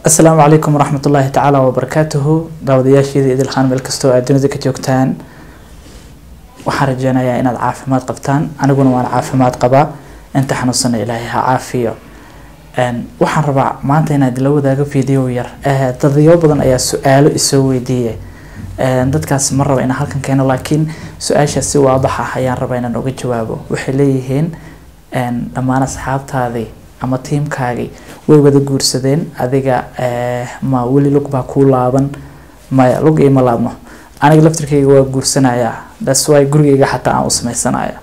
asalaamu calaykum waraxmat ullaahi tacaala wabarakaatuhu daawadayaasheeda idilkhaan meel kastoo aad dunida ka joogtaan waxaan rajeynayaa inaad caafimaad qabtaan aniguna waan caafimaad qabaa inta xanuunsana ilaahay ha caafiyo waxaan rabaa maanta inaad la wadaago video yar dadyo badan ayaa su-aalo isoo weydiiyay dadkaas ma raba inaan halkan keeno laakiin su-aashaas si waadax ah ayaan rabaa inaan uga jawaabo waxay leeyihiin dhammaan asxaabtaadii ama tiimkaagii way wada guursadeen adiga ma weli lug baa kuu laaban maya lug ima laabno aniga laftirkayga waa guursanayaa thats why gurigayga xataa aan u sameysanaya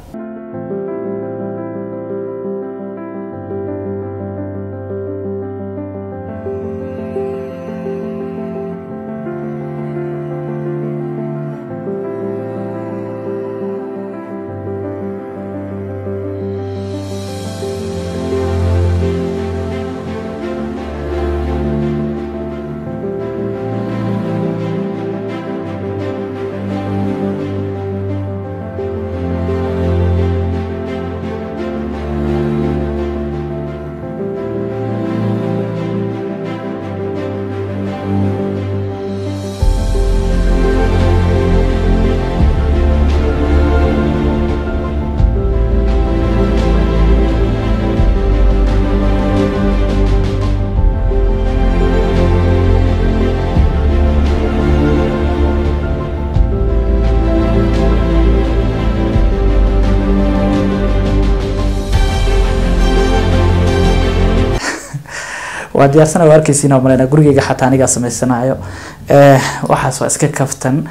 waa diyaarsana waa arkeysiin oo maleyna gurigeyga xataa anigaa sameysanayo waxaas waa iska kaftan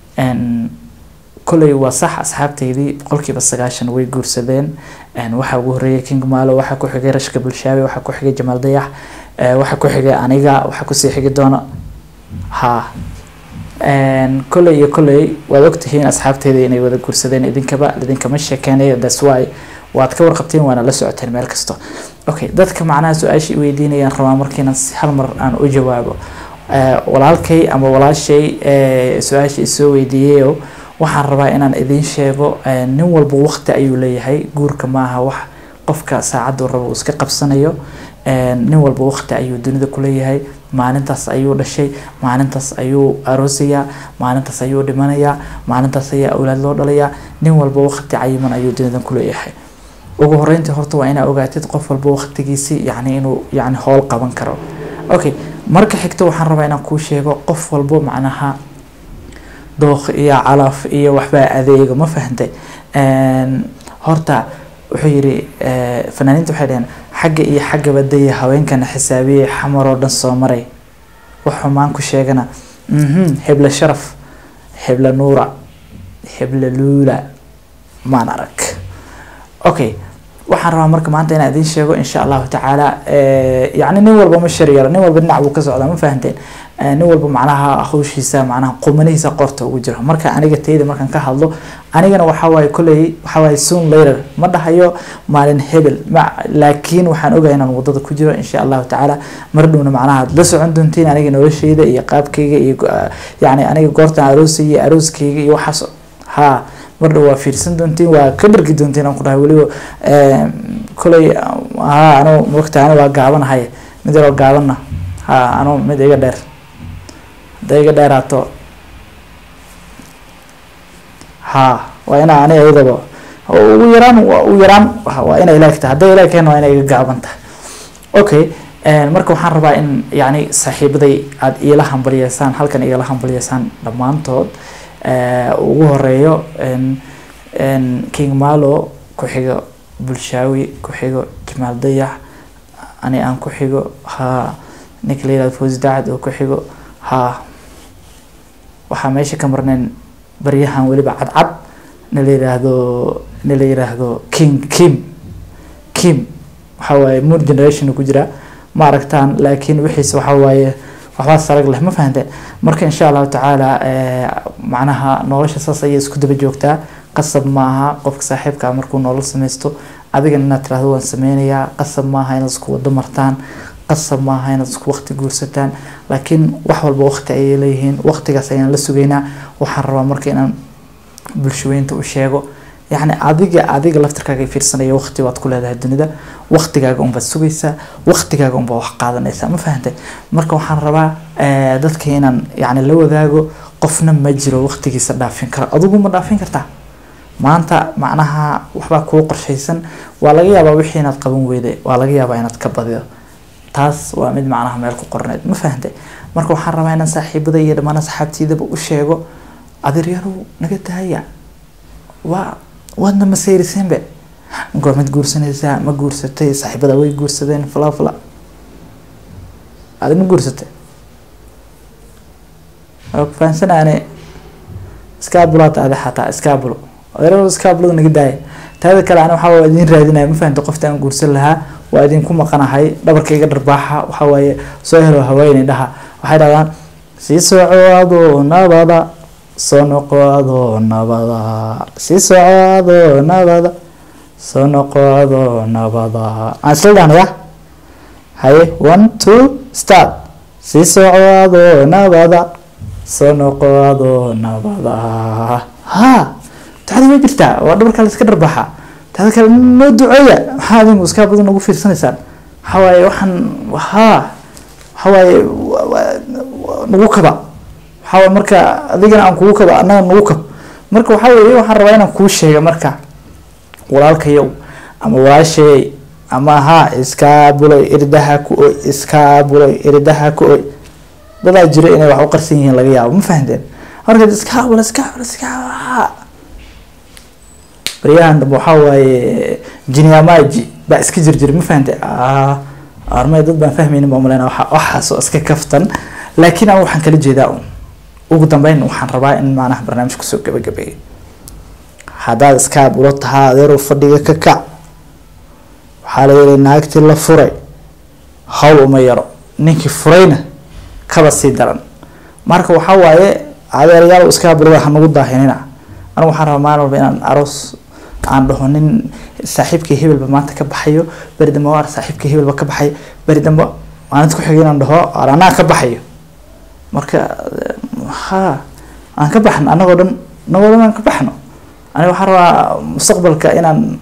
koley waa sax asxaabteydii boqolkiiba sagaashan way guursadeen waxaa ugu horeeyay king malo waxaa ku xigay rashka bulshaabi waxaa ku xigay jamaal dayax waxaa ku xigay aniga waxaa kusii xigi doona ha koley iyo koley waad ogtihiin asxaabteyda inay wada guursadeen idinkaba idinkama sheekeynayo thats why waad ka warqabteen waana la socoteen meel kasta okay dadka macnaha su-aashii weydiinayaan rabaa markiina hal mar aan u jawaabo walaalkay ama walaashay su-aasha isoo weydiiyeyo waxaan rabaa inaan idiin sheego nin walba waqti ayuu leeyahay guurka maaha wax qofka saacaddu rabo uu iska qabsanayo nin walba waqti ayuu dunida kuleeyahay maalintaas ayuu dhashay maalintaas ayuu aroosayaa maalintaas ayuu dhimanayaa maalintaas ayaa awlaad loo dhalayaa nin walba waqti cayiman ayuu dunida kuleeyahay ugu horeyntii horta waa inaa ogaatid qof walba waqtigiisi yani inuu yani howl qaban karo okay marka xigta waxaan rabaa inaan kuu sheego qof walbo macnaha dookh iyo calaf iyo waxbaa adeego ma fahantay horta wuxuu yidhi fanaaniinta waxay dhaheen xagga iyo xagga badaya haweenkana xisaabiyey xamar oo dhan soo maray wax xumaan ku sheegana hebla sharaf hebla nuura hebla luula maan arag okay waxaan rabaa marka maanta inaan idiin sheego insha allahu tacaala yani nin walba ma shari yaro nin walba dhinac buu ka socdaa ma fahanteen nin walba macnaha hawshiisa macnaha qumanihiisa qorta ugu jiro marka aniga tayda markaan ka hadlo anigana waxaa waaye kolley waxaa waaye soon later ma dhahayo maalin hebel ma laakiin waxaan ogahay inaan wadada ku jiro insha allahu tacaala mar dhowna macnaha la socon doontiin aniga noloshayda iyo qaabkayga iyo yani aniga goortaan aroosaya arooskayga iyo waxaas ha mar dhow waa fiirsan doontiin waa ka dhargi doontiin aan ku dhahay weliba koley ha anu mogta anu waa gaabanahay mid yaroo gaabanna ha anu mid iga dheer hadday iga dheeraato ha waa inaa ani ayadaba ugu yaraan ugu yaraan waa inay ilaagtahay hadday ilaagkeen waa inay iga gaaban tahay okay marka waxaan rabaa in yani saaxiibaday aada iila hambaliyeysaan halkan igala hambaliyeysaan dhammaantood ugu horeeyo king malo ku xigo bulshaawi ku xigo jamaal dayax ani aan ku xigo ha ninka la yihahdo fawzi dacad oo ku xigo ha waxaa meesha ka marneen baryahan weliba cadcad na la yiraahdo na la yiraahdo king kim kim waxa waaye moon generation ku jira ma aragtaan laakiin wixiisa waxa waaye waxbaa sarag leh ma fahanteen marka insha allahu tacaala macnaha nolosha saas ayay isku daba joogtaa qasab maaha qofka saaxiibkaa markuu nolol sameysto adigana inaad tirahdo waan sameynayaa qasab maaha inaad isku wado martaan qasab maaha inaad isku waqti guursataan laakiin wax walba waqti ayay leeyihiin waqtigaas ayaan la sugaynaa waxaan rabaa marka inaan bulshaweynta u sheego yacni adiga adiga laftirkaaga fiirsanaya waqti baad ku leedahay dunida waqtigaaga unbaad sugaysaa waqtigaaga unbaad wax qaadanaysaa ma fahantay marka waxaan rabaa eh, dadka inaan yacni la wadaago qofna ma jiro waqtigiisa dhaafin kara adigu ma dhaafin kartaa maanta macnaha waxbaa kuu qorshaysan waa laga yaabaa wixii inaad qaban weyday waa laga yaabaa inaad ka badido taas waa mid macnaha meel ku qorneed ma fahantay marka waxaan rabaa inaan saaxiibada iyo dhammaan asxaabtiidaba u sheego adeeryaalow naga daaya waa waadna masayriseenbe goormad guursanaysaa ma guursatay saaxiibada way guursadeen fala fala adi ma guursatay waa ku fahansanaane iskaabulaad adi xataa iskaabulo adeeryaalow iskaabulada naga daaya taada kale ana waxaa waa idin raadinaya ma fahantay qofta aan guursan lahaa waa idinku maqanahay dhabarkayga dharbaaxa waxaa waaye soo helo haweeney dhaha waxay dhahdaan sii socoado nabada soo noqoado nabada sii socoado nabada soo noqoado nabada aan isla dhahnaya haye one two start sii socoado nabada soo noqoado nabada ha taxdi way jirtaa waa dhabarka la iska dharbaaxa taada kale noo duceeya maxaa adinku iskaa badan ugu fiirsanaysaan waxaa waaye waxaan haa waxaa waaye wa- wa- wa- nagu kaba waxaa waaye marka adigana aan kugu kaba annaga nagu kab marka waxaa weeye waxaan rabaa inaan kuu sheega marka walaalkayow ama waasheey ama haa iskaa buloy irdaha ku oy iskaa buloy irdaha ku oy dadaa jiro inay wax u qarsan yihiin laga yaabo ma fahanteen marka iskaa bulo iskaa bulo iskaa haa baryahan dambe waxaa waaye jinyamaji baa iska jirjira ma fahantay armay dad baan fahmaynin baa umaleyna waxa waxaasoo iska kaftan laakiin aan waxaan kala jeedaa un ugu dambeyn waxaan rabaa in macnaha barnaamij kusoo gabagabeeyo haddaad iska bulo tahaa adeerow fadhiga ka kac waxaa la yidhi naagtii la furay hawl uma yaro ninkii furayna kaba sii daran marka waxaa waaye adeeryaal iska bulada ha nagu daahinina anigu waxaan rabaa maalin walba inaan aroos aan dhaho nin saaxiibkii hebelba maanta ka baxayo beri dambe waar saaxiibkii hebelba ka baxay beri dambe maalinta ku xigay inaan dhaho "Waar anaa ka baxayo marka eh, ha aan ka baxno annagoo dhan annagoo dhan aan ka baxno aniga waxaan rabaa mustaqbalka inaan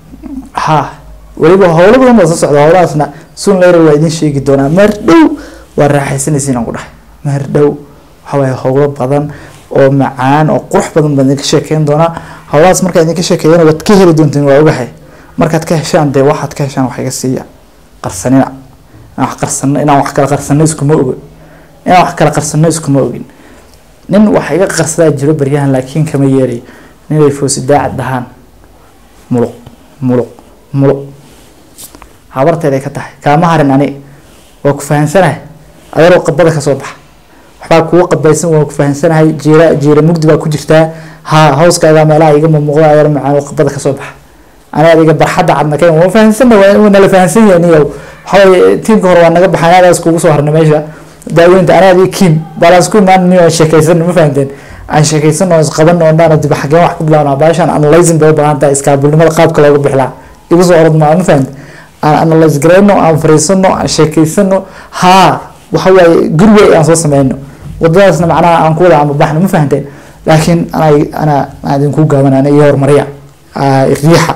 ha weliba howlo badan baa soo socda howlahaasna sun later waa idin sheegi doonaa maar dhow waa raaxaysanaysiin aan ku dhahay maar dhow waxa waaye howlo badan oo macaan oo qurux badan baan idinka sheekeyn doonaa howlahaas markaa idinka sheekeeyana waad ka heli doontiin waa ogahay markaad ka heshaan dee waxaad ka heshaan wax iga siiya qarsanina inaan wax qarsano inaan wax kala qarsano iskuma ogo inaan wax kala qarsano iskuma ogin nin wax iga qarsadaa jiro baryahan laakiin kama yeerayo ninay foosi daacad dhahaan muluq muluq muluq habarteeday ka tahay kaama harin ani waa ku fahansanahay adeeroo qabada kasoo baxa waxbaa kugu qabaysan waa ku fahansanahay jiira jiira mugdi baa ku jirtaa ha hawskaaga meelaha iga muuqda adeer macaan oo qabada kasoo baxa ani adiga barxadda cadna keen waa fahansana waa nala fahansan yahay niyow waxawaaye tiimka hore waa naga baxay anaadaas kugu soo harnay meesha daaweynta anaa adiga kiim baalaas ku imaan niyo aan sheekaysan ma fahanteen aan sheekaysan oo isqaban oo dhaan dib xageen wax ku bilaabnaa baashaan analyzing bay u baahan tahay iskaabulnimada qaabka looga bixlaa igu soo orod maa ma fahante aan analyze garayno aan fariisano aan sheekaysano haa waxa waaye gurigay aan soo sameyno wadadaasna macnaha aan ku wada amabaxno ma fahanteen laakiin ana ana aan idinku gaaban ana iyo horumariya riixa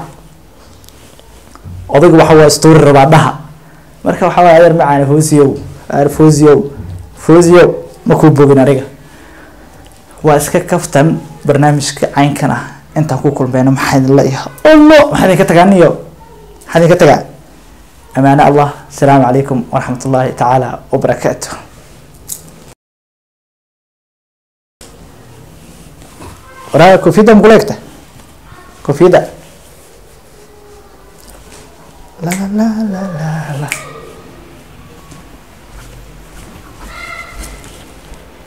odayga waxa waa story rabaa dhaha marka waxa waaye adeer macaan foosiyow adeer foosiyow foosiyow ma kuu bogin aniga waa iska kaftan barnaamijka caynkan ah intaan ku kulmayno maxaa idin leeyahay allo maxaa idinka tagaa niyo maxaa idinka tagaa amaane allah asalaamu calaykum waraxmat ullaahi tacaala wabarakaatuh waraa koofiyadda makula egta koofiyadda la la la la la la